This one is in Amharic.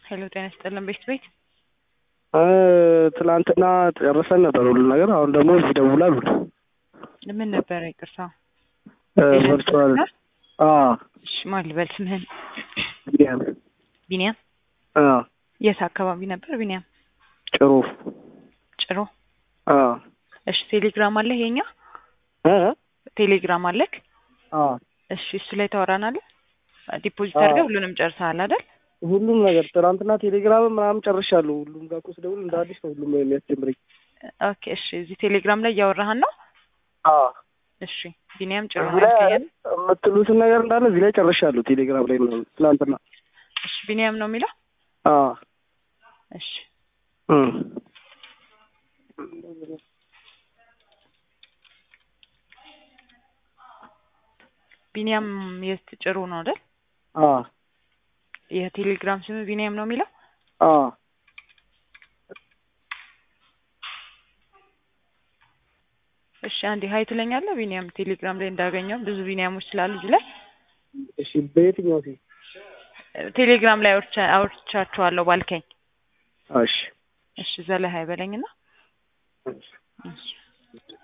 ሄሎ ጤና ይስጥልን ቤት ቤት ትናንትና ጨርሰን ነበር ሁሉ ነገር። አሁን ደግሞ እዚህ ደውላሉ። ምን ነበረ? ይቅርታ ቨርቹዋል እሺ፣ ማን ልበል ስምህን? ቢኒያም ቢኒያም። የት አካባቢ ነበር ቢኒያም? ጭሩ ጭሮ። እሺ፣ ቴሌግራም አለህ? የኛ ቴሌግራም አለክ? እሺ፣ እሱ ላይ ታወራናለህ። ዲፖዚት አድርገህ ሁሉንም ጨርሰሃል አይደል? ሁሉም ነገር ትናንትና ቴሌግራም ምናምን ጨርሻለሁ። ሁሉም ጋር እኮ ስደውል እንደ አዲስ ነው ሁሉም የሚያስጀምረኝ። ኦኬ እሺ፣ እዚህ ቴሌግራም ላይ እያወራህን ነው? እሺ ቢኒያም ጭሮ እዚህ ላይ የምትሉትን ነገር እንዳለ እዚህ ላይ ጨርሻለሁ። ቴሌግራም ላይ ምናምን ትናንትና። እሺ ቢኒያም ነው የሚለው? እሺ ቢኒያም የት ጭሩ ነው አይደል? የቴሌግራም ስም ቢኒያም ነው የሚለው? እሺ አንዴ ሀይ ትለኛለህ? ቢኒያም ቴሌግራም ላይ እንዳገኘው ብዙ ቢኒያሞች ስላሉ እዚህ ላይ እሺ። በየትኛው ሲ ቴሌግራም ላይ አውርቻቸዋለሁ ባልከኝ። እሺ እሺ እዛ ላይ ሀይ በለኝና እሺ